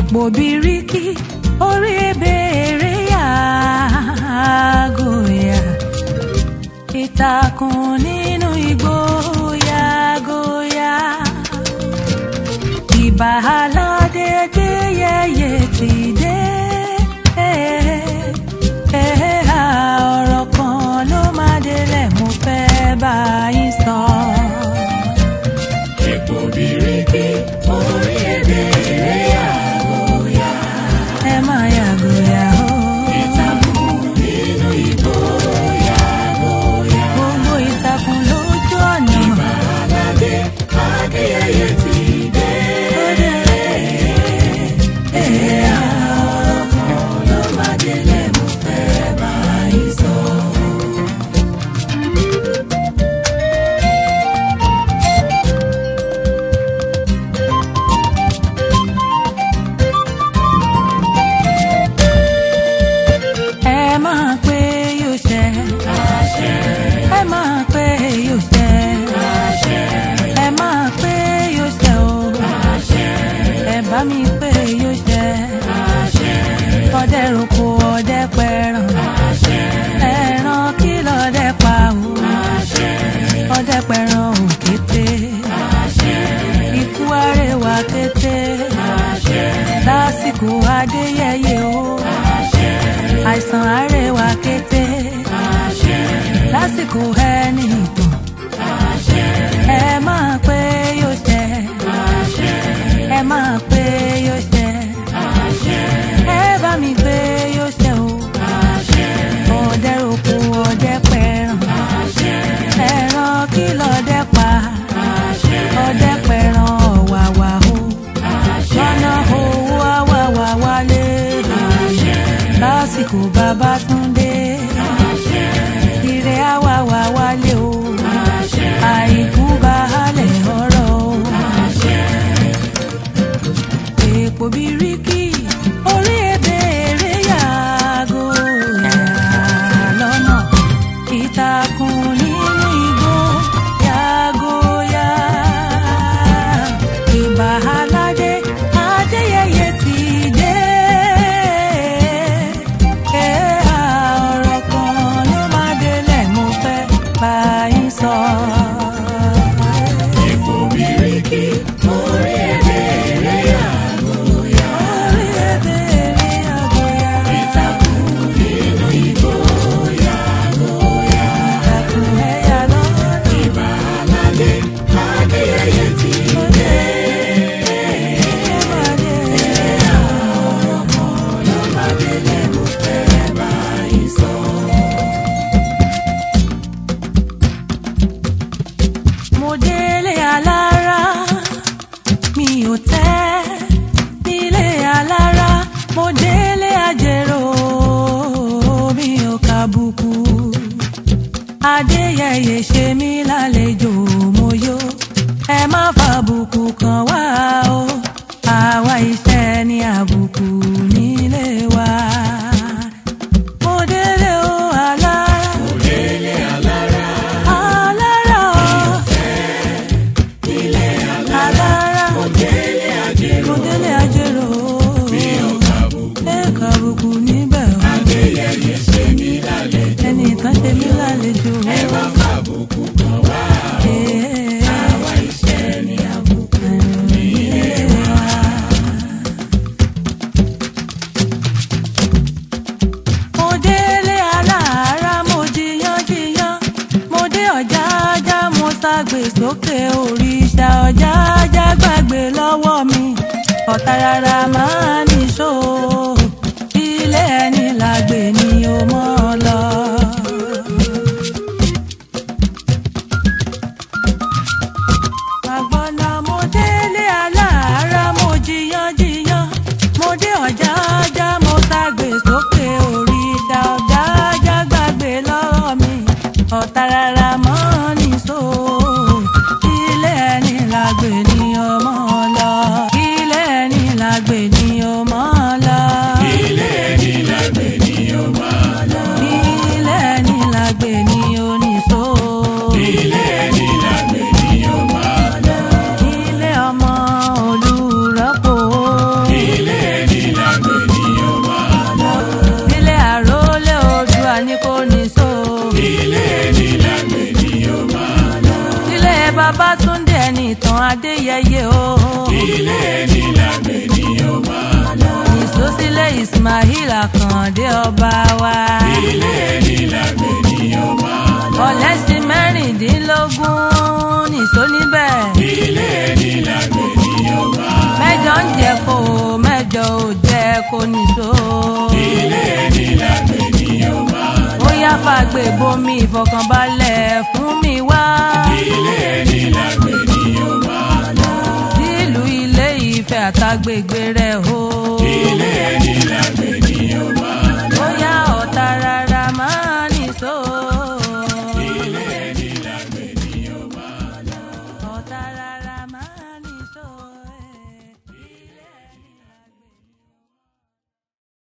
èèpo bíríkì orí ebèrè yàgòyà ìtàkùn nínú igbó yàgòyà ìbà aládé dé yẹyẹ ti dé ọ̀rọ̀ kan ló máa délẹ̀ mo fẹ́ bá yín sọ. Èpo bíríkì orí ebèrè yàgòyà. ẹ máa yàgòyà o. Ìtàkùn nínú igbó yàgòyà. gbogbo ìtàkùn lójú ọ̀nà. Aládé Adéyẹyẹ ti dé. ọ̀rọ̀ kan ló máa délẹ̀ mo fẹ́ bá yín sọ. ẹ máa pé yóò ṣẹ. ẹ máa pé yóò ṣẹ. ẹ máa pé yóò ṣẹ o. ẹ bá mi pé yóò ṣẹ. ọdẹ roko ọdẹ pẹran. ẹran kí lọdẹ pa o. ọdẹ pẹran òkété. ikú arẹwà kété. lásìkò adéyẹyẹ o àìsàn àárẹ̀wà kété lásìkò ẹni ìtàn ẹ máa pé yóò ṣẹ ẹ máa pé yóò ṣẹ ẹ bá mi pé yóò ṣẹ o ọdẹ roko ọdẹ pẹran ẹran kí lọdẹ pa ọdẹ pẹran ọ̀wàwà o lọ́nà owó àwàwà wálé lásìkò bàbá túndé ire àwàwà wálé o àìkú baálẹ̀ ọ̀rọ̀ o èèpo bíríkì orí ebèrè yàgò yà lọ́nà ìtàkùn nínú igbó yàgò yà ìbà aládé adéyẹyẹ ti dé ọ̀rọ̀ kan ló máa délẹ̀ mo fẹ́ bá yín sọ. Èpo bíríkì orí ebèrè yàgòyà. orí ebèrè àgọ́yà Ìtàkùn nínú igbó yàgòyà. ìtàkùn ẹ̀yà lọ́nà. Ìbà aládé Adéyẹyẹ ti dé. Lọ́mọdélé mo fẹ́ bá yín sọ. mo délé alára mi ò tẹ́ nílé alára mo délé àjèrò mi ò kàbùkù adéyẹyẹ ṣe mí lálejò mo yó ẹ má fàbùkù kàn wá o àwa iṣẹ́ ní àbùkù nílé wa mo délé o alára Délé alára alára o. alára délé àjèrò mọdélé ajérò kàbùkù. ẹ kàbùkù níbẹ̀ o Adéyẹyẹ ṣe mí lálejò. ẹnì kan ṣe mí lálejò Ẹ má fàbùkù kàn wá. Àwa iṣẹ́ ní àbùkù nílé wa. mo délé alára mo jiyán jiyán mo dé ọjà ajá mo ságbè sókè òrìṣà ọjà ajá gbàgbé lọ́wọ́ mi ọ̀tá rárá máa níṣó ilé ẹni làgbè ni ó mọ́ ọ lọ. àgbọ̀nà mo délé aláàárá mo jiyán jiyán mo dé ọjà ajá mo ságbè sókè òrìṣà ọjà ajá gbàgbé lọ́wọ́ mi ọ̀tá rárá mọ́ níṣó ilé ẹni làgbè ni ọmọ lọ ilé ẹni làgbè ni ọmọ lọ Ilé ẹni lágbè ni ó máa lọ. ilé ẹni làgbè ni oníṣó Ilé ẹni lágbè ni ó máa lọ. ilé ọmọ olùrọ́pò. Ilé Babátúndé ẹni ìtàn Adéyẹyẹ o. ilé ẹni làgbé ni ó máa lọ. Ìsósílẹ̀ Ismail Àkàndé ọba wa. ilé ẹni làgbé ni ó máa lọ. Ọ̀lẹ́sìn mẹ́rìndínlógún nìṣó níbẹ̀. ilé ẹni làgbé ni ó máa lọ. Mẹ́jọ ń jẹ kó mẹ́jọ ò jẹ kó nìṣó. ilé ẹni làgbé ni ó máa lọ. Ó yá fàgbé bomi ìfọkànbalẹ̀ fún mi wá. ilé ẹni làgbé ni ó máa lọ. Sílùú ilé ìfẹ́ àtàgbègbè